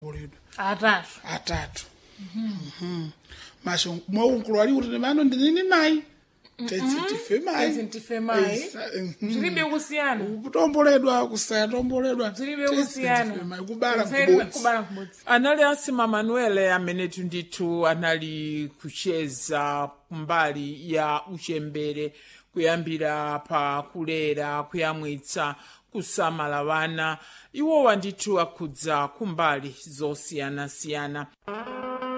uledu atatu atatu Mhm. masho mwaukulu ali kuti mano ndinini mayi tezi tife mayi Tezi tife mayi. Esa- mhm. zilibe kusiyana kutomboledwa kusatomboledwa zilibe kusiyana kubala Kusiyana- kubodzi kubala kubodzi anali asima manuele amene ndithu anali kucheza kumbali ya uchembere kuyambira pa kulera kuyamwitsa kusamala vana iwowa ndithu akhudza kumbali zosiyanasiyana